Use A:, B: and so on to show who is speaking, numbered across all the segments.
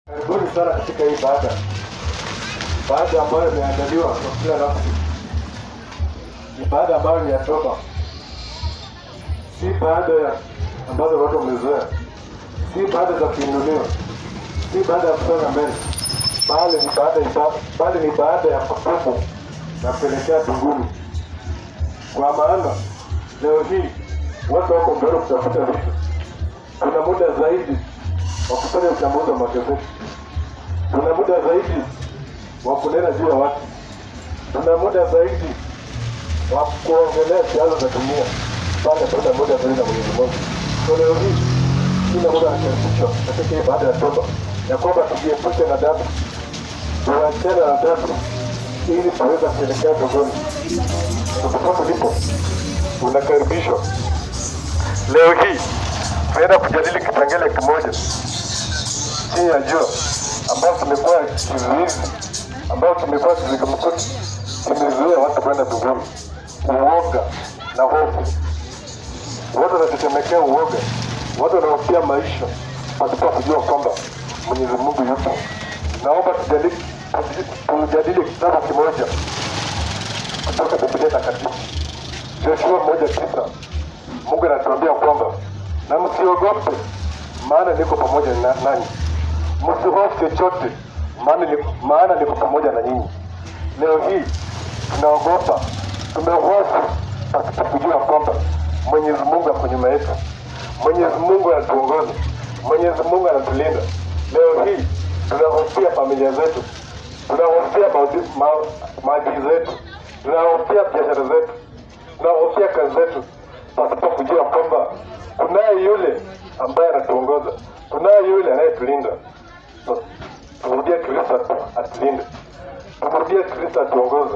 A: Karibuni sana katika hii baada baada ambayo imeandaliwa kwa kila nafsi, ni baada ambayo ni ya toba, si baada ya ambazo watu wamezoea, si baada za kuinuliwa, si baada ya kusonga mbele, bali ni baada ya bali ni baada ya kutubu na kuelekea mbinguni. Kwa maana leo hii watu wako mbele kutafuta vitu, kuna muda zaidi wa kufanya uchambuzi wa magazeti, tuna muda zaidi wa kunena juu ya watu, tuna muda zaidi wa kuongelea siasa za dunia, bali tuna muda zaidi na Mwenyezi Mungu. So leo hii kila muda anakaribishwa katika hii baada ya toba ya kwamba tujiepushe na dhambi, tuachane na dhambi ili tuweze kuelekea mbinguni. Popote ulipo unakaribishwa. Leo hii tunaenda kujadili kipengele kimoja chini ya jua ambayo tumekuwa kizuizi ambayo tumekuwa kizungumkuti kimezuia watu kwenda mbinguni, uoga na hofu. Watu wanatetemekea uoga, watu wanahofia maisha pasipo kujua kwamba Mwenyezi Mungu yupo. Naomba tujadili tujadili kitabu kimoja kutoka Biblia Takatifu, Joshua moja tisa. Mungu anatuambia kwamba na msiogope, maana niko pamoja na nanyi, msihofu chochote, maana ni- maana niko pamoja na nyinyi. Leo hii tunaogopa, tumehofu pasipo kujua kwamba Mwenyezi Mungu ako nyuma yetu, Mwenyezi Mungu anatuongoza, Mwenyezi Mungu anatulinda. Leo hii tunahofia familia zetu, tunahofia maudi- ma- maadili zetu, tunahofia biashara zetu, tunahofia kazi zetu pasipo kujua kwamba kunaye yule ambaye anatuongoza, kunaye yule anayetulinda. So, tumrudie Kristo atu- atulinde, tumrudie Kristo atuongoze.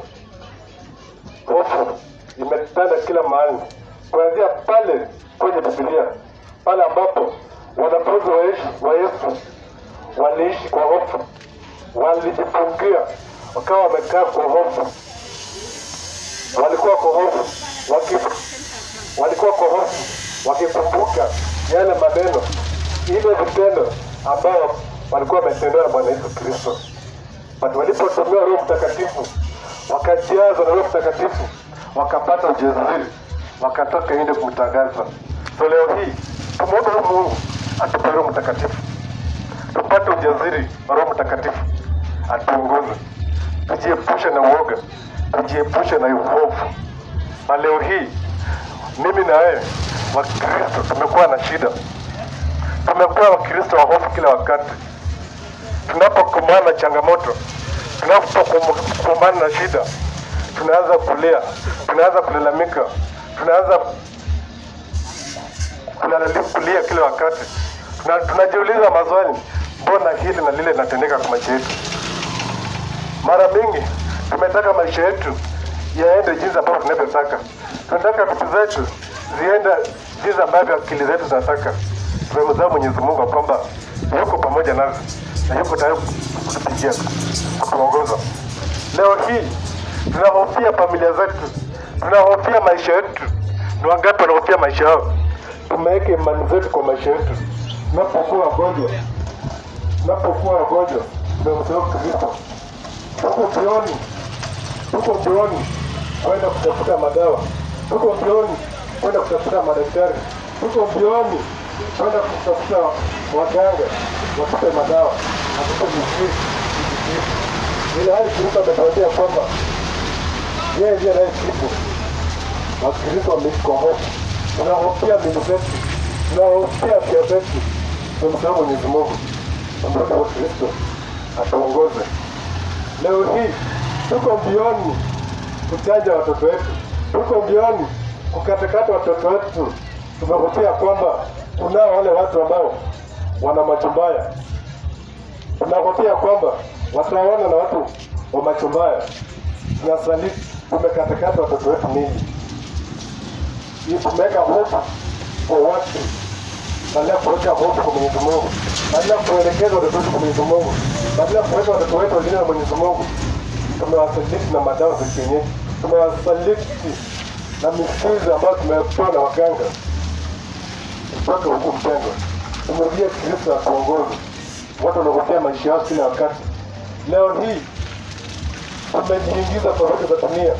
A: Hofu imetanda kila mahali, kuanzia pale kwenye Biblia, pale ambapo wanafunzi wa Yesu- wa Yesu waliishi kwa hofu, walijifungia wakawa wamekaa kwa hofu, walikuwa kwa hofu waki, walikuwa kwa hofu wakikumbuka yale maneno, ile vitendo ambayo walikuwa wametendewa na Bwana Yesu Kristo. But walipotumiwa Roho Mtakatifu, wakajazwa na Roho Mtakatifu, wakapata ujasiri, wakatoka nje kumtangaza. So leo hii tumwombe huyu Mungu atupe Roho Mtakatifu, tupate ujasiri wa Roho Mtakatifu, atuongoze, tujiepushe na uoga, tujiepushe na uovu. Na leo hii mimi na wewe Wakristo tumekuwa na shida, tumekuwa Wakristo wa hofu kila wakati tunapokumbana na changamoto, tunapokumbana na shida, tunaanza kulia, tunaanza kulalamika, tunaanza kulalali- kulia kila wakati. Tuna, tunajiuliza maswali, mbona hili na lile linatendeka kwa maisha yetu? Mara mingi tumetaka maisha yetu yaende jinsi ambavyo tunavyotaka, tunataka vitu zetu ziende jinsi ambavyo akili zetu zinataka. Tumemzaa Mwenyezi Mungu kwamba yuko pamoja nasi na yuko tayari kutupigia kutuongoza. Leo hii tunahofia familia zetu, tunahofia maisha yetu. Ni wangapi wanahofia maisha yao? Tumeweka imani zetu kwa maisha yetu. Tunapokuwa wagonjwa, tunapokuwa wagonjwa, tumemsahau Kristo. Tuko mbioni, tuko mbioni kwenda kutafuta madawa, tuko mbioni kwenda kutafuta madaktari, tuko mbioni kwenda kutafuta waganga watupe madawa na tuko vizuri ile hali Kristo ametuambia kwamba yeye ndiye anayetibu. Wakristo wameishi kwa hofu, tunahofia mili zetu, tunahofia afya zetu. Tumsahau Mwenyezi Mungu ambaye wa Kristo atuongoze. Leo hii tuko mbioni kuchanja watoto wetu, tuko mbioni kukatakata watoto wetu. Tumehofia kwamba kunao wale watu ambao wana macho mbaya, tunahofia kwamba wataona na watu wa macho mbaya. Tunasaliti, tumekatakata watoto wetu nini? Hii tumeweka hofu kwa watu badala ya kuweka hofu kwa Mwenyezi Mungu, badala ya kuelekeza watoto wetu kwa Mwenyezi Mungu, badala ya kuweka watoto wetu walio na Mwenyezi Mungu, tumewasaliti na madawa za kienyeji, tumewasaliti na mizizi ambayo tumepewa na waganga mpaka huku mpendwa, tumrudie Kristo atuongoze. watu wanahofia maisha yao kila wakati. Leo hii tumejiingiza kwa vitu za dunia,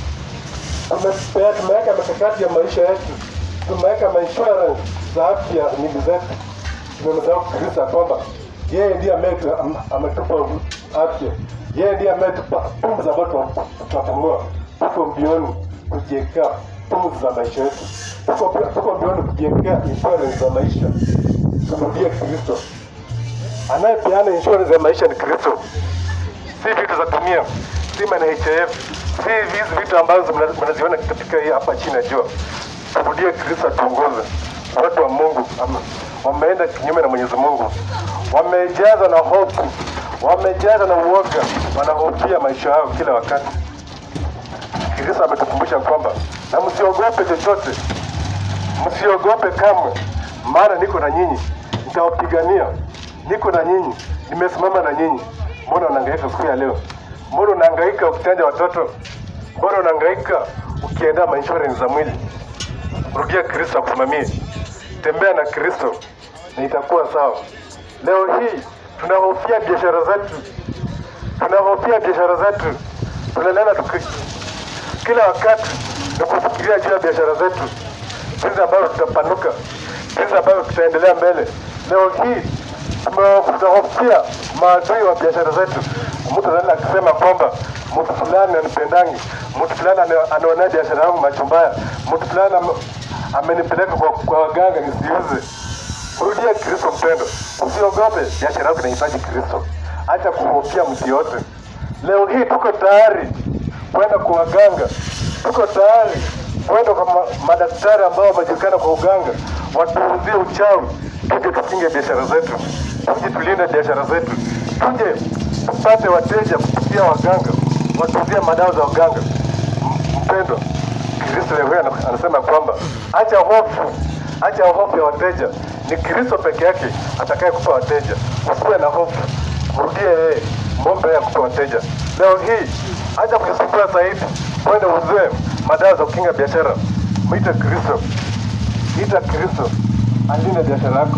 A: tumepea tumeweka mikakati ya maisha yetu, tumeweka mainsurance za afya nyingi zetu. Tumemsahau Kristo ya kwamba yeye ndiye ametu- am- ametupa afya, yeye ndiye ametupa pumzi ambayo tuna- tunapumua. Tuko mbioni kujiwekea pumzi za maisha yetu, tuko tuko mbioni kujiwekea insurance za maisha. Tumrudie Kristo. Anayepeana insurance ya maisha ni Kristo, si vitu za dunia, si NHIF, si hizi vitu ambazo mna- mnaziona katika hii hapa chini ya jua. Tumrudie Kristo atuongoze. Watu wa Mungu ama- wameenda kinyume na Mwenyezi Mungu, wamejaza na hofu, wamejaza na uoga, wanahofia maisha yao kila wakati. Kristo ametukumbusha kwamba na msiogope chochote, msiogope kamwe, maana niko na nyinyi, nitawapigania, niko na nyinyi, nimesimama na nyinyi. Mbona unahangaika siku ya leo? Mbona unahangaika ukichanja watoto? Mbona unahangaika ukiendea mainsurance za mwili? Rudia Kristo akusimamie, tembea na Kristo na itakuwa sawa. Leo hii tunahofia biashara zetu, tunahofia biashara zetu, tunalala tuki kila wakati ni kufikiria juu ya biashara zetu, jinsi ambavyo tutapanuka, jinsi ambavyo tutaendelea mbele. Leo hii tume- tunahofia maadui wa biashara zetu. Mtu anaenda akisema kwamba mtu fulani anipendangi, mtu fulani ana- anaonea biashara yangu macho mbaya, mtu fulani ame- amenipeleka kwa, kwa waganga nisiuze. Rudia Kristo mpendo, usiogope, biashara yako inahitaji Kristo. Acha kuhofia mtu yote. Leo hii tuko tayari kwenda kwa waganga, tuko tayari kwenda kwa ma- madaktari ambao wamejulikana kwa uganga, watuuzie uchawi, tuje tukinge biashara zetu, tuje tulinde biashara zetu, tuje tupate wateja kupitia waganga, watuuzie madawa za waganga. M- Mpendo, Kristo leo hii ana- anasema kwamba acha hofu, acha hofu ya wateja. Ni Kristo peke yake atakaye kupa wateja. Usiwe na hofu, mrudie yeye, mwombe yeye akupe wateja. Leo hii acha kujisumbua zaidi, kwenda uzue madawa za kukinga biashara. Mwite Kristo, ita Kristo alinde biashara yako.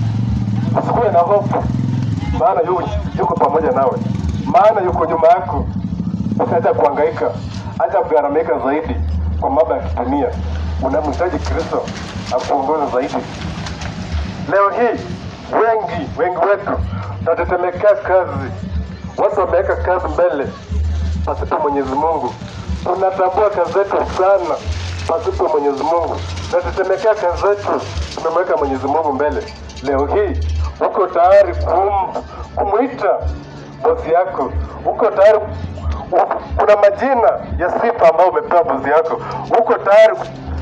A: Usikuwe na hofu, maana yu, yuko pamoja nawe, maana yuko nyuma yako. Usiacha kuhangaika, acha kugharamika zaidi kwa mambo ya kidunia. Unamhitaji Kristo akuongoza zaidi. Leo hii wengi wengi wetu tunatetemekea kazi, watu wameweka kazi mbele pasipo Mwenyezi Mungu. Tunatambua kazi zetu sana pasipo Mwenyezi Mungu, tunatetemekea kazi zetu, tumemweka Mwenyezi Mungu mbele. Leo hii uko tayari kum, kumwita bosi yako, uko tayari u- kuna majina ya sifa ambayo umepewa bosi yako, uko tayari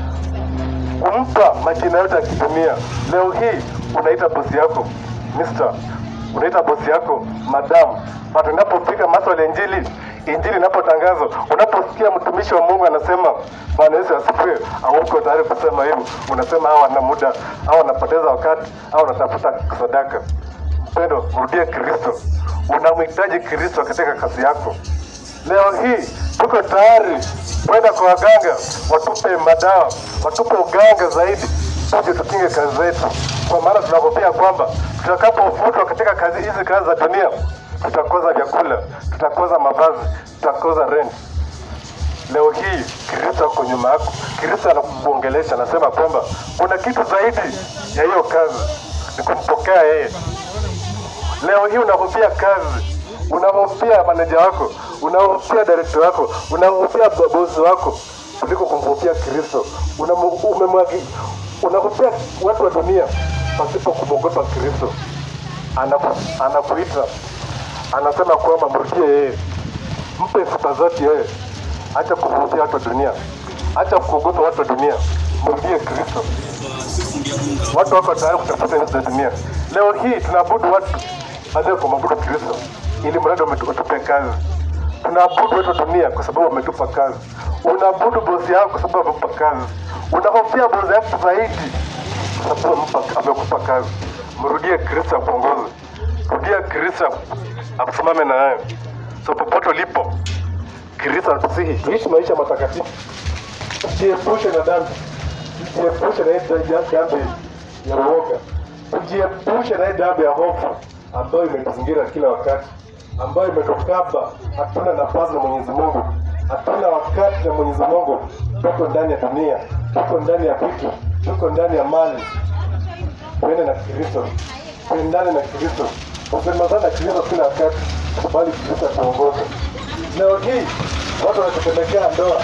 A: kumpa majina yote ya kidunia. Leo hii unaita bosi yako Mr. unaita bosi yako madam. Hata unapofika maswala ya injili, injili inapotangazwa, unaposikia mtumishi wa Mungu anasema Bwana Yesu asifiwe, au uko tayari kusema hivyo, unasema hawa wana muda au wanapoteza wakati au wanatafuta sadaka. Mpendo, mrudie Kristo. Unamhitaji Kristo katika kazi yako. Leo hii tuko tayari kwenda kwa waganga watupe madawa, watupe uganga zaidi, tuje tukinge kazi zetu, kwa maana tunahofia kwamba tutakapofutwa katika kazi hizi kazi za dunia, tutakosa vyakula, tutakosa mavazi, tutakosa rent. Leo hii Kristo ako nyuma yako, Kristo anakuongelesha, anasema kwamba kuna kitu zaidi ya hiyo kazi, ni kumpokea yeye. Leo hii unahofia kazi, unahofia maneja wako, unahofia director wako, unahofia bo- bosi wako kuliko kumhofia Kristo. Unamu- umemwagi- Unahofia watu wa dunia pasipo kumwogopa Kristo. Anaku- Anakuita, anasema kwamba mrudie yeye, mpe sifa zote yeye. Acha kuhofia watu wa dunia, acha kuogopa watu wa dunia, mrudie Kristo. Watu wako tayari kutafuta nchi za dunia. Leo hii tunaabudu watu baada ya kumwabudu Kristo, ili mradi wametu- watupe kazi. Tunaabudu watu wa dunia kwa sababu wametupa kazi. Unaabudu bosi yako kwa sababu amekupa kazi. Unahofia bosi yako zaidi kwa sababu amempa- amekupa kazi. Mrudie Kristo akuongoze, rudia Kristo akusimame na wewe. So popote ulipo, Kristo anatusihi tuishi maisha matakatifu, tujiepushe na dhambi tujiepushe na hii dhambi ya uoga, tujiepushe na hii dhambi ya hofu, ambayo imetuzingira kila wakati, ambayo imetukaba. Hatuna nafasi na Mwenyezi Mungu, hatuna wakati na Mwenyezi Mungu. Tuko ndani ya dunia, tuko ndani ya vitu, tuko ndani ya mali. Tuende na Kristo, tuendane na Kristo, tusemezane na Kristo kila wakati, bali Kristo atuongoze. Leo hii watu wanatupelekea ndoa,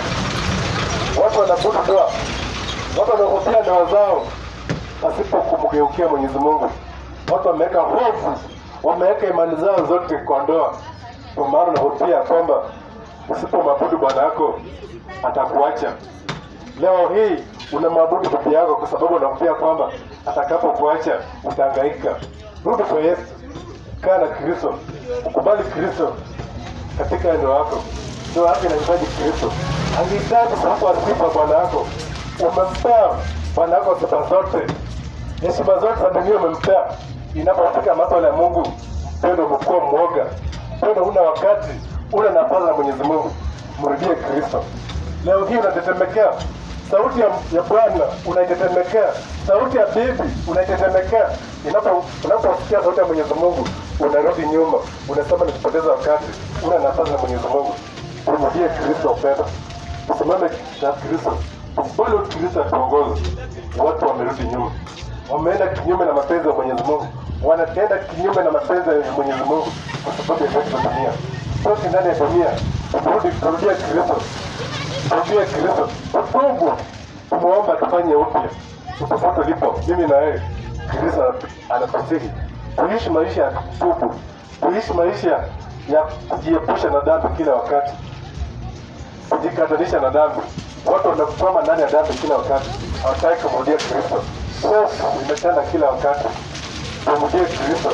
A: watu wanabudu ndoa, watu wanahofia ndoa zao pasipo kumgeukia Mwenyezi Mungu. Watu wameweka hofu, wameweka imani zao zote kwa ndoa, kwa maana unahofia kwamba usipomwabudu bwana yako atakuacha. Leo hii unamwabudu bibi yako kwa sababu unahofia kwamba atakapokuacha utahangaika. Rudi kwa Yesu, kaa na Kristo, ukubali Kristo katika ndoa yako. Ndoa yako inahitaji Kristo, angehitaji kumpa sifa bwana yako. Umempea bwana yako sifa zote, heshima zote za dunia umempea. Inapofika maswala ya Mungu, pendo umekuwa mwoga, pendo una wakati, una nafasi na Mwenyezi Mungu. Mrudie Kristo. Leo hii unatetemekea sauti ya, ya Bwana unaitetemekea, sauti ya bibi unaitetemekea. Inapo unaposikia sauti ya Mwenyezi Mungu unarudi nyuma, unasema nikupoteza wakati, una nafasi na Mwenyezi Mungu. Umrudie Kristo upendo, usimame na Kristo, bado Kristo atuongoze. Watu wamerudi nyuma, wameenda kinyume na mapenzi ya Mwenyezi Mungu, wanatenda kinyume na mapenzi ya Mwenyezi Mungu kwa sababu ya vitu vya dunia. Toki ndani ya dunia, turudi turudia Kristo Mwambie Kristo, tubu, tumuomba tufanye upya, popote ulipo, mimi na wewe. Kristo anatusihi tuishi maisha ya tubu, tuishi maisha ya kujiepusha na dhambi kila wakati, kujikatanisha na dhambi. Watu wanakwama ndani ya dhambi kila wakati, hawataki kumrudia Kristo. Hofu imetanda kila wakati, tumrudie Kristo.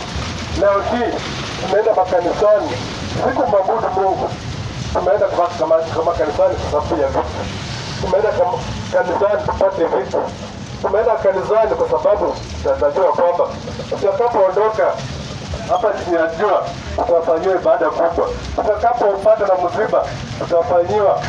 A: Leo hii tumeenda makanisani, siku mwabudu Mungu tumeenda kama kama kama kanisani kwa sababu ya vitu. Tumeenda kama kanisani tupate vitu. Tumeenda kanisani kwa sababu tunajua kwamba tutakapoondoka hapa chini ya jua tutafanyiwa ibada kubwa. Tutakapopata na msiba tutafanyiwa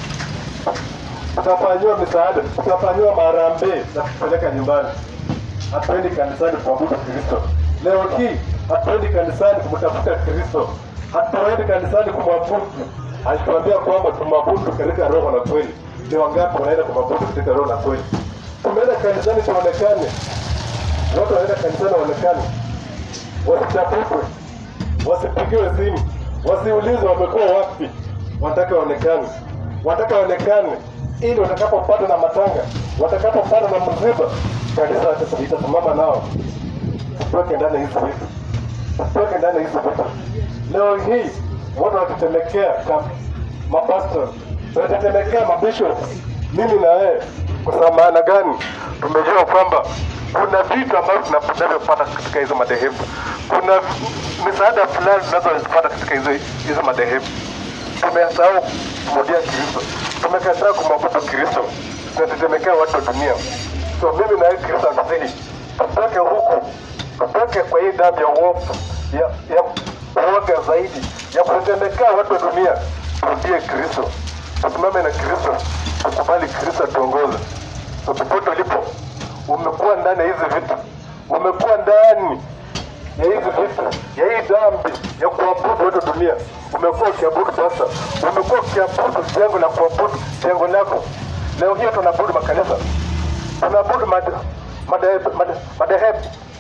A: tutafanyiwa misaada, tutafanyiwa maharambee na kupeleka nyumbani. Hatuendi kanisani kuabudu Kristo. Leo hii hatuendi kanisani kumtafuta Kristo, hatuendi kanisani kumwabudu alituambia kwamba tumwabudu katika roho na kweli. Ni wangapi wanaenda kumwabudu katika roho na kweli? Tumeenda kanisani tuonekane, watu wanaenda kanisani waonekane, wasichapukwe, wasipigiwe simu, wasiulizwe wamekuwa wapi. Wanataka waonekane, wanataka waonekane ili watakapopata na matanga, watakapopata na msiba, kanisa itasimama nao. Tutoke ndani ya hizi vitu, tutoke ndani ya hizi vitu. Leo hii watu wakitetemekea kama mapastor, wanatetemekea mabishop, mimi na wewe. Kwa sababu maana gani? Tumejua kwamba kuna vitu ambavyo tunavyopata katika hizo madhehebu, kuna misaada fulani tunazozipata katika hizo hizo madhehebu. Tumesahau kumrudia Kristo, tumekataa kumwabudu Kristo, tunatetemekea watu wa dunia. So mimi na wewe, Kristo anasihi tutoke huku, tutoke kwa hii dhambi ya uovu ya, ya uoga zaidi ya kutetemekea watu wa dunia. Turudie Kristo, tusimame na Kristo, tukubali Kristo atuongoze. Popote ulipo, umekuwa ndani ya hizi vitu, umekuwa ndani ya hizi vitu, ya hii dhambi ya kuabudu watu wa dunia. Umekuwa ukiabudu sasa, umekuwa ukiabudu jengo la kuabudu jengo lako. Leo hii tunaabudu makanisa, tunaabudu made- madehebu, made- madehebu,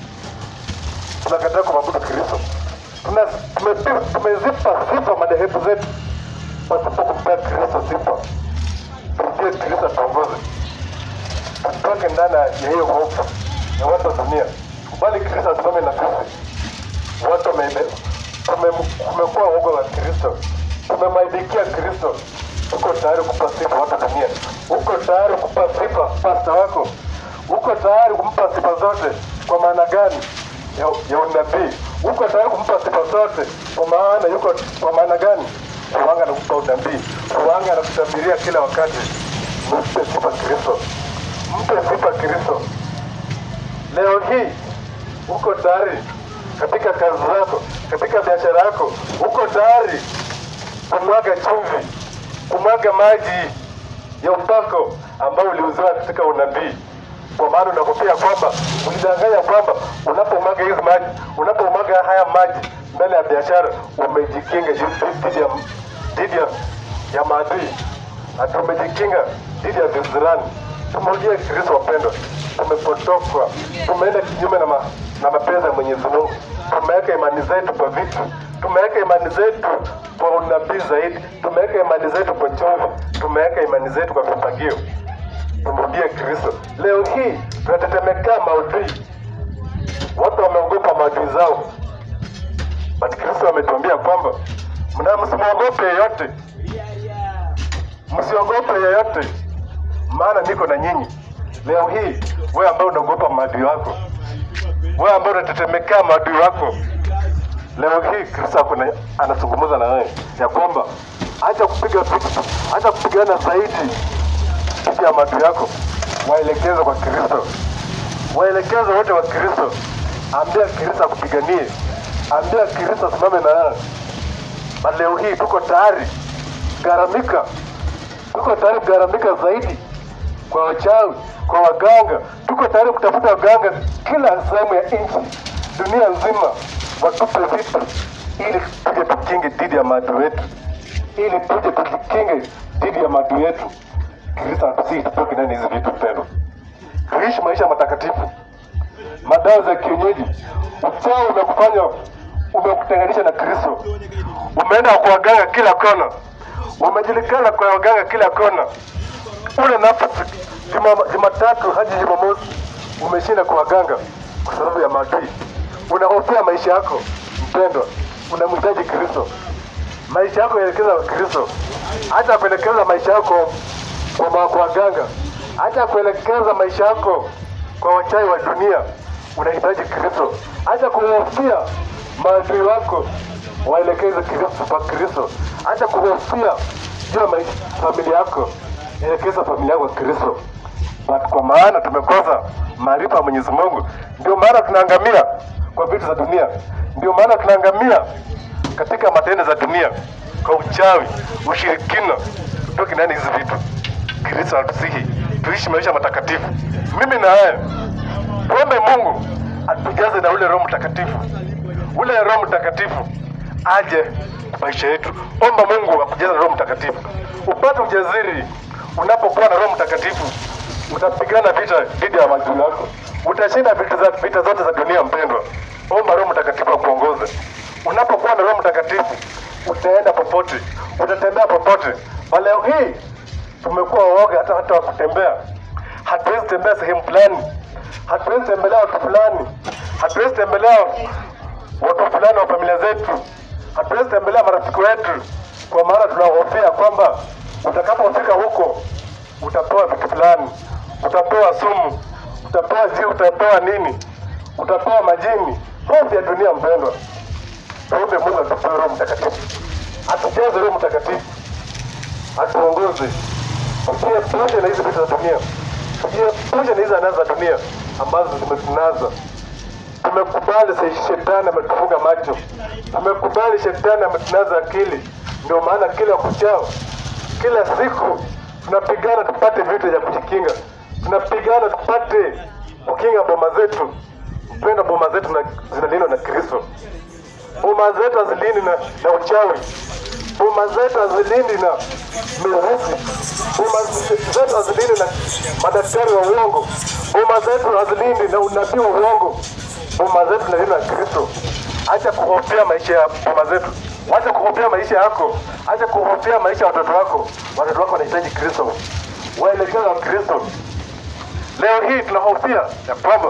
A: tunakataa kumwabudu Kristo. Tuna- tumepi- tumezipa sifa madhehebu zetu pasipo kumpea Kristo sifa. Tumjue Kristo atuongoze, tutoke ndani ya hiyo hofu ya watu wa dunia, kubali Kristo asimame na sisi. Watu wame- tume- tumekuwa woga wa Kristo, tumemwaibikia Kristo. Uko tayari kupa sifa watu wa dunia? Uko tayari kupa sifa pasta wako? Uko tayari kumpa sifa zote? Kwa maana gani? ya, ya unabii. Uko tayari kumpa sifa zote? Kwa maana yuko kwa maana gani? Kuwanga anakupa unabii, kuwanga anakutabiria kila wakati. Mpe sifa Kristo, mpe sifa Kristo. Leo hii uko tayari katika kazi zako, katika biashara yako, uko tayari kumwaga chumvi, kumwaga maji ya upako ambao uliuziwa katika unabii. kwa maana unakofia kwamba ulidanganya kwamba unapomwaga hizi maji, unapomwaga haya maji mbele ya biashara, umejikinga dhidi ya dhidi ya, ya maadui na tumejikinga dhidi ya visirani. Tumrudie Kristo wapendwa, tumepotokwa, tumeenda kinyume na, ma, na mapenzi ya Mwenyezi Mungu, tumeweka imani zetu kwa vitu, tumeweka imani zetu kwa unabii zaidi, tumeweka imani zetu kwa chumvi, tumeweka imani zetu kwa vipagio. Tumrudie Kristo. Leo hii tunatetemekea maadui, watu wameogopa maadui zao, but Kristo ametuambia kwamba mna msimwogope yeyote, msiogope yeyote, maana niko na nyinyi. Leo hii wewe ambaye unaogopa maadui wako, wewe ambaye unatetemekea maadui wako, leo hii Kristo ako na- anazungumza na wewe ya kwamba acha kupiga vita, acha kupigana zaidi dhidi ya maadui yako, waelekeze kwa Kristo, waelekeze wote wa Kristo. Ambia Kristo akupiganie, ambia Kristo asimame na wewe. Na leo hii tuko tayari garamika, tuko tayari kugaramika zaidi kwa wachawi, kwa waganga. Tuko tayari kutafuta waganga kila sehemu ya nchi, dunia nzima, watupe vitu ili tuje tukinge dhidi ya maadui wetu, ili tuje tujikinge dhidi ya maadui yetu. Kristo atusihi tutoke ndani ya hizi vitu mpendwa, tuishi maisha matakatifu. Madawa za kienyeji, uchawi umekufanya umekutenganisha na Kristo, umeenda kwa waganga kila kona, umejulikana kwa waganga kila kona. Ule nafasi Juma- Jumatatu hadi Jumamosi umeshinda kwa waganga kwa sababu ya maadui. Unahofia maisha yako mpendwa, unamhitaji Kristo. Maisha yako yaelekeza kwa Kristo, acha kuelekeza maisha yako kwa ma- kwa waganga, acha kuelekeza maisha yako kwa wachawi wa dunia. Unahitaji Kristo, acha kuhofia maadui wako, waelekeze Kristo kwa Kristo, acha kuhofia juu ya maisha familia yako, elekeza familia yako kwa Kristo. But kwa maana tumekosa maarifa ya Mwenyezi Mungu, ndio maana tunaangamia kwa vitu za dunia, ndio maana tunaangamia katika matendo za dunia, kwa uchawi, ushirikina. Tutoke ndani hizi vitu. Kristo atusihi tuishi maisha matakatifu. Mimi na wewe tuombe Mungu atujaze na ule Roho Mtakatifu, ule Roho Mtakatifu aje maisha yetu. Omba Mungu akujaze na Roho Mtakatifu, upate ujasiri. Unapokuwa na Roho Mtakatifu utapigana vita dhidi ya maadui yako, utashinda vita, za, vita zote za dunia. Mpendwa, omba Roho Mtakatifu akuongoze. Unapokuwa na Roho Mtakatifu utaenda popote, utatembea popote. Na leo hii tumekuwa waoga hata hata wa kutembea, hatuwezi tembea sehemu fulani, hatuwezi tembelea watu fulani, hatuwezi tembelea watu fulani wa familia zetu, hatuwezi tembelea marafiki wetu, kwa maana tunahofia kwamba utakapofika huko utapewa vitu fulani, utapewa sumu, utapewa ji, utapewa nini, utapewa majini. Hofu ya dunia, mpendwa. Tuombe Mungu atupe Roho Mtakatifu, atujaze Roho Mtakatifu, atuongoze, tujiepushe na hizi vitu za dunia, tujiepushe na hizi anasa za dunia ambazo zimetunaza. Tumekubali se- shetani ametufunga macho, tumekubali shetani ametunaza akili. Ndio maana kila kuchao, kila siku tunapigana tupate vitu vya kujikinga, tunapigana tupate kukinga boma zetu. Mpenda boma zetu na- zinalindwa na Kristo. Boma zetu hazilindi na, na uchawi. Boma zetu hazilindi na mirusi. Boma zetu hazilindi na madaktari wa uongo. Boma zetu hazilindi na unabii wa uongo. Boma zetu zinalindwa na Kristo. Acha kuhofia maisha ya boma zetu, acha kuhofia maisha yako, acha kuhofia maisha ya watoto wako. Watoto wako wanahitaji Kristo, waelekeze wa Kristo. Leo hii tunahofia ya kwamba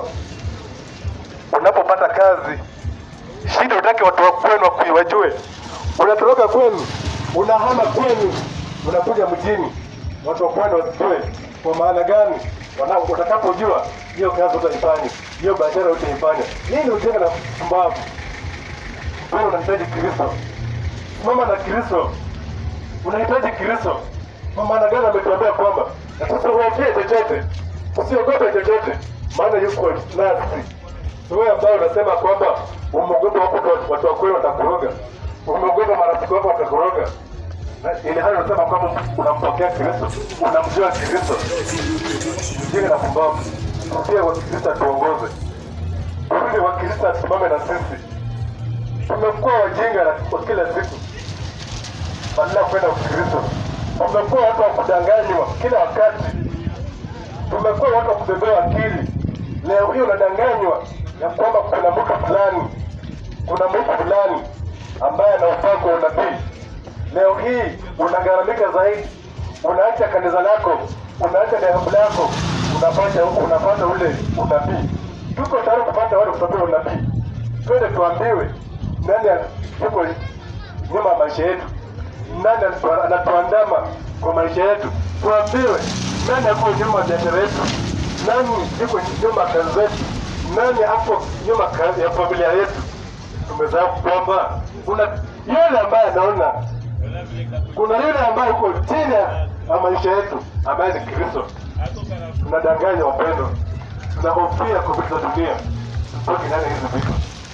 A: unapopata kazi shida utake watu wa kwenu wakui- wajue unatoroka kwenu unahama kwenu unakuja mjini watu wa kwenu wasijue kwa maana gani Wana- utakapojua hiyo kazi utaifanya hiyo biashara utaifanya nini ujenge na pumbavu wewe unahitaji kristo mama na kristo unahitaji kristo kwa maana gani ametuambia kwamba na tusihoofie chochote usiogope chochote maana yuko nasi wewe ambaye unasema kwamba umeogopa wako watu- watu wa kweli watakuroga, umeogopa marafiki wako watakuroga, Na ili hali unasema kwamba unampokea Kristo, unamjua Kristo, ujinga na pumbavu. turudie Wakristo atuongoze, turudi Wakristo asimame na sisi. Tumekuwa wajinga na- kwa kila siku badala ya kwenda Ukristo. Tumekuwa watu wa kudanganywa kila wakati, tumekuwa watu wa kubebewa akili. Leo hii unadanganywa ya kwamba kuna mtu fulani, kuna mtu fulani ambaye ana upako wa unabii. Leo hii unagharamika zaidi, unaacha kanisa lako, unaacha dhehebu lako, unapata unapata ule unabii. Tuko tayari kupata wale kutabiri unabii, twende tuambiwe nani yuko nyuma ya maisha yetu, nani anatu- anatuandama kwa maisha yetu, tuambiwe nani ako nyuma ya biashara yetu, nani yuko nyuma ya kazi zetu, nani hapo nyuma ka- ya familia yetu. Tumesahau kwamba kuna yule ambaye anaona kuna yule ambaye yuko chini ya maisha yetu ambaye ni Kristo. Tunadanganya wapendo, tunahofia kwa vitu za dunia, tutoke ndani ya hizi vitu,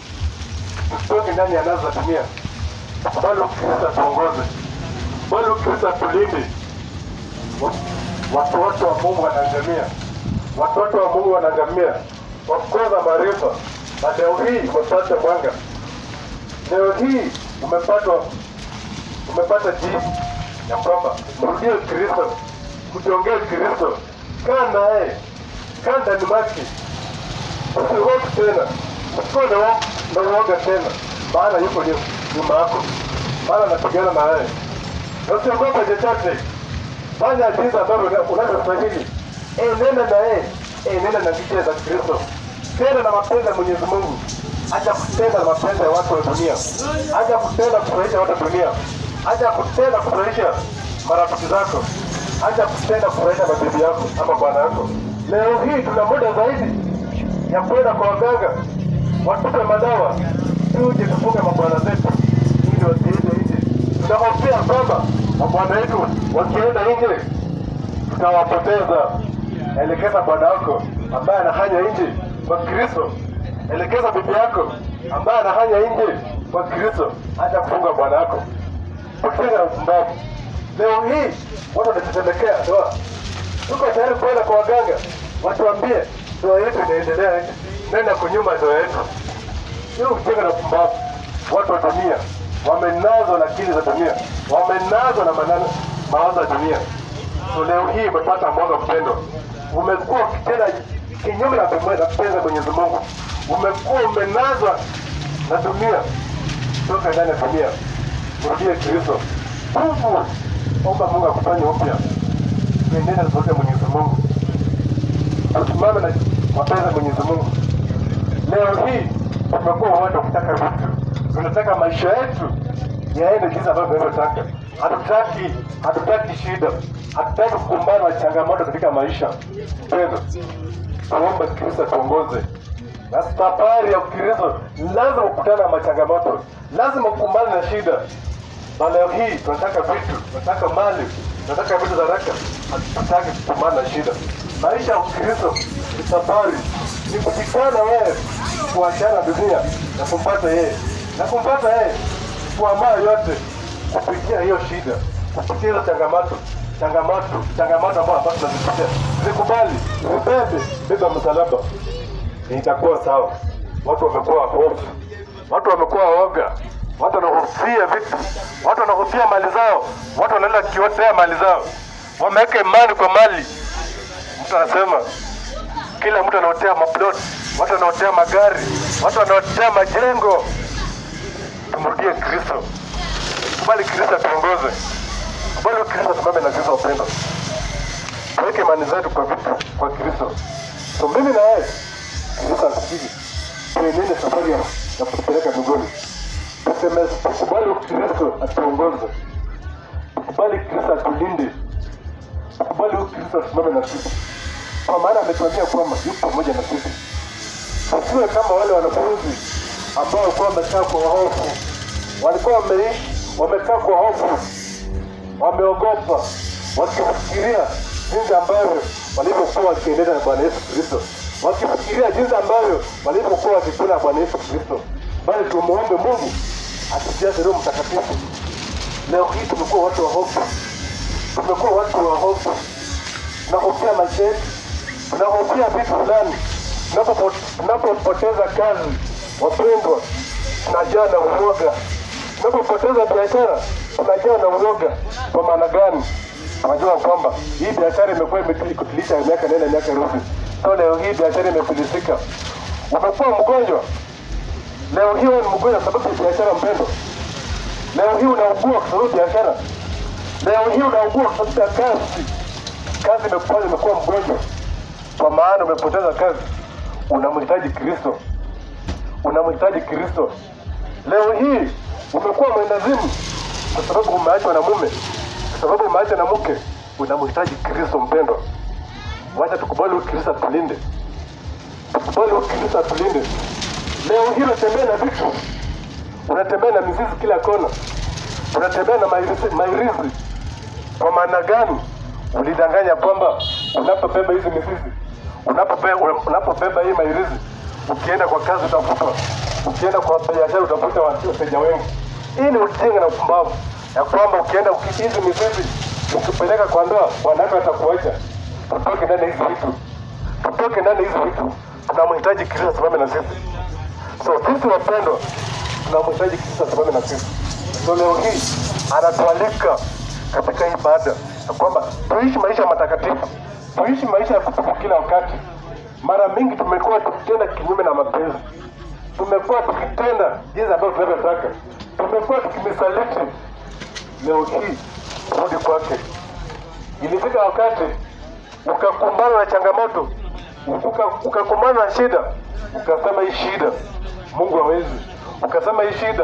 A: tutoke ndani ya nazo za dunia, bali Kristo atuongoze, bali Kristo atulinde. Wa- Watoto wa Mungu wanaangamia, watoto wa Mungu wanaangamia, wakosa maarifa, na leo hii umepata mwanga, leo hii umepatwa umepata jibu ya kwamba mrudie Kristo, mjongee Kristo, kaa naye, kaa ndani mwake, usihofu tena, usikuwa na wo- na uoga tena, maana yuko nyu- nyuma yako, maana anapigana na wewe, na usiogope chochote, fanya jinsi ambavyo una- unavyostahili, enenda na yeye, enenda na njia za Kristo, tenda na mapenzi ya Mwenyezi Mungu, acha kutenda na mapenzi ya watu wa dunia, acha kutenda kufurahisha watu wa dunia, acha kutenda kufurahisha marafiki zako, acha kutenda kufurahisha mabibi yako ama bwana yako. Leo hii tuna muda zaidi ya kwenda kwa waganga watupe madawa, tuje tufunge mabwana zetu ili wasiende nje. Tunahofia kwamba mabwana wetu wakienda nje tutawapoteza. Elekeza bwana wako ambaye anahanya nje kwa Kristo. Elekeza bibi yako ambaye anahanya nje kwa Kristo, hata kufunga bwana wako. Kutenga na upumbavu. Leo hii watu wanatetemekea ndoa, tuko tayari kwenda kwa waganga watuambie ndoa yetu inaendelea aje, nani ako nyuma ya ndoa yetu. Hiyo kutenga na upumbavu. Watu wa dunia wamenazwa na akili za dunia, wamenazwa na maneno mawazo ya dunia. So leo hii umepata mwanga mpendo, umekuwa ukitenda kinyume na mapenzi ya Mwenyezi Mungu, umekuwa umenazwa na dunia. Toka ndani ya dunia, mrudie Kristo. Tubu, omba Mungu akufanye upya, tuendane na sauti ya Mwenyezi Mungu, tusimame na mapenzi ya Mwenyezi Mungu. Leo hii tumekuwa watu wa kutaka vitu, tunataka maisha yetu yaende jinsi ambavyo tunavyotaka. Hatutaki hatutaki shida, hatutaki kukumbana na changamoto katika maisha. Mpendo, tuombe Kristo atuongoze na safari ya Ukristo. Lazima ukutane na machangamoto, lazima ukumbane na shida. Na leo hii tunataka vitu, tunataka mali, tunataka vitu za haraka, hatutaki kukumbana na shida. Maisha ya Ukristo ni safari, ni kushikana wewe, kuachana na dunia na kumpata yeye, na kumpata yeye kuamaa yote kupitia hiyo shida, kupitia hizo changamoto changamoto changamoto ambazo ambazo tunazipitia, zikubali, zibebe, beba msalaba, itakuwa sawa. Watu wamekuwa hofu, watu wamekuwa woga, watu wanahofia vitu, watu wanahofia mali zao, watu wanaenda kiotea mali zao, wameweka imani kwa mali. Mtu anasema kila mtu anaotea maplot, watu wanaotea magari, watu wanaotea majengo. Tumrudie Kristo, kubali Kristo atuongoze, kubali Kristo tusimame na Kristo upendo, tuweke imani zetu kwa vitu kwa Kristo. So mimi na wewe Kristo anasubiri tuenende safari ya ya kutupeleka mbinguni. Tuseme tukubali Kristo atuongoze, tukubali Kristo atulinde, tukubali Kristo asimame na sisi, kwa maana ametuambia kwamba yupo pamoja na sisi. Tusiwe kama wale wanafunzi ambao walikuwa wamekaa kwa hofu, walikuwa wameishi wamekaa kwa hofu, wameogopa, wakifikiria jinsi ambavyo walivyokuwa wakiendelea na Bwana Yesu Kristo, wakifikiria jinsi ambavyo walivyokuwa wakikula na Bwana Yesu Kristo. Bali tumuombe Mungu atujaze Roho Mtakatifu. Leo hii tumekuwa watu wa hofu, tumekuwa watu wa hofu, tunahofia maisha yetu, tunahofia vitu fulani. Tunapopo- Tunapopoteza kazi, wapendwa, tunajaa na uoga. Tunapopoteza biashara, tunajaa na uoga. Kwa maana gani? Tunajua kwamba hii biashara imekuwa imekutilisha miaka nenda miaka rudi. So leo hii biashara imefilisika. Umekuwa mgonjwa, leo hii wewe ni mgonjwa sababu ya biashara, mpendwa. Leo hii unaugua kwa sababu ya biashara. Leo hii unaugua kwa sababu ya kazi. Kazi imekufanya umekuwa mgonjwa, kwa maana umepoteza kazi. Unamhitaji Kristo, unamhitaji Kristo. Leo hii umekuwa mwendazimu kwa sababu umeachwa na mume, kwa sababu umeachwa na mke. Unamhitaji Kristo, mpendwa. Wacha tukubali huyu Kristo atulinde, tukubali huyu Kristo atulinde. Leo hii unatembea na vitu, unatembea na mizizi kila kona, unatembea na mairizi, mairizi. Kwa maana gani? Ulidanganya kwamba unapobeba hizi mizizi, unapobeba, unapobeba hii mairizi, ukienda kwa kazi utafutwa, ukienda kwa biashara utafuta wateja wengi. Hii ni ujinga na upumbavu ya kwamba ukienda uki- hizi mizizi ukipeleka kwa ndoa, wanawake watakuacha. Tutoke ndani ya hizi vitu, tutoke ndani ya hizi vitu. Tunamhitaji Kristo asimame na sisi. So sisi wapendwa, tunamhitaji Kristo asimame na sisi. So leo hii anatualika katika hii ibada ya kwamba tuishi maisha matakatifu, tuishi maisha ya kutubu kila wakati. Mara mingi tumekuwa tukitenda kinyume na mapenzi, tumekuwa tukitenda jinsi ambavyo tunavyotaka, tumekuwa tukimisaliti. Leo hii rudi kwake. Ilifika wakati ukakumbana na changamoto, uka- ukakumbana na shida, ukasema hii shida Mungu hawezi, ukasema hii shida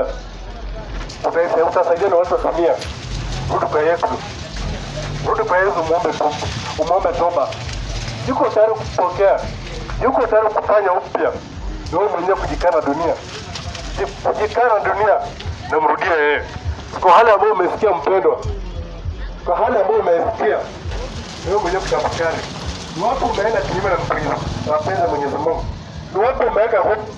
A: utaisa- utasaidia na watu wa dunia. Rudi kwa Yesu, rudi kwa Yesu, muombe toba, umuombe toba. Yuko tayari kupokea, yuko tayari kufanya upya. Ni wewe mwenyewe kujikana dunia, Ji- kujikana dunia na mrudie yeye. Kwa hali ambayo umesikia mpendwa, kwa hali ambayo umesikia ni wewe mwenyewe kutafakari. Ni wapi umeenda kinyume na mapenzi na mapenzi ya Mwenyezi Mungu? Ni wapi umeweka hofu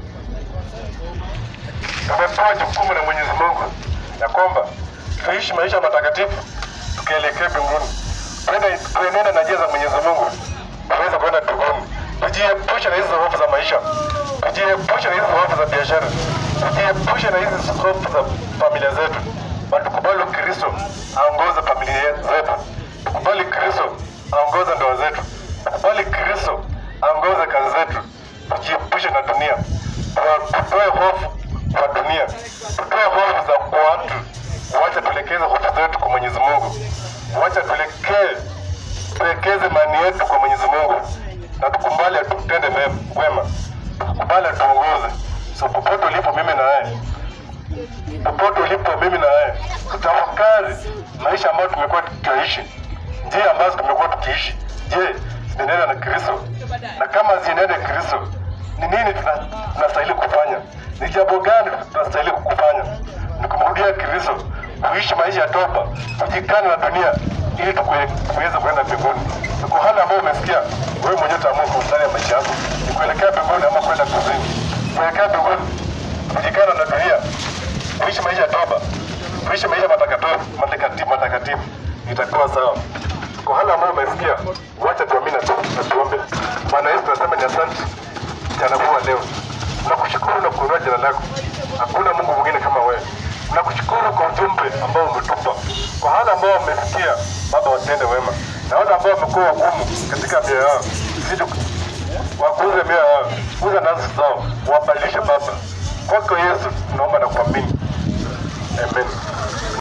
A: tumepewa jukumu na Mwenyezi Mungu ya kwamba tuishi maisha matakatifu tukielekea mbinguni, twende tuenende na njia za Mwenyezi Mungu tuweze kwenda mbinguni. Tujiepushe na hizi hofu za maisha, tujiepushe na hizi hofu za biashara, tujiepushe na hizi hofu za familia zetu, na tukubali Kristo aongoze familia zetu, tukubali Kristo aongoze ndoa zetu, tukubali Kristo aongoze kazi zetu, tujiepushe na dunia, Tuwa- tutoe hofu kwa dunia, tutoe hofu za kwa watu, wacha tuelekeze hofu zetu kwa Mwenyezi Mungu, wacha tuelekee tuwekeze imani yetu kwa Mwenyezi Mungu na tukubali atutende mema wema, tukubali atuongoze. So popote ulipo, mimi na wewe, popote ulipo, mimi na wewe, tutafakari maisha ambayo tumekuwa tukiishi, njia ambazo tumekuwa tukiishi. Je, zinaendana na Kristo? Na kama zinaendana na Kristo, ni nini tuna- tunastahili kufanya? Ni jambo gani tunastahili kufanya? Ni kumrudia Kristo, kuishi maisha ya toba, kujikana na dunia ili tukue- tuweze kwenda mbinguni. Ni kwa hali ambayo umesikia wewe mwenyewe utaamua kwa ndani ya maisha yako, ni kuelekea mbinguni ama kwenda kuzini. Kuelekea mbinguni, kujikana na dunia, kuishi maisha ya toba, kuishi maisha matakatifu, matakatifu, matakatifu, itakuwa sawa. Kwa hali ambayo umesikia, wacha tuamini na tu- na tuombe. Bwana Yesu, tunasema ni asante mchana huu wa leo. Nakushukuru na kuinua jina lako. Hakuna Mungu mwingine kama wewe. Nakushukuru kwa ujumbe ambao umetupa, kwa hali ambao wamesikia, Baba, watende wema, na wale ambao wamekuwa wagumu katika mioyo yao, zidi wakuze mioyo yao, kuza nafsi zao, wabadilishe Baba. Kwako Yesu tunaomba na kuamini,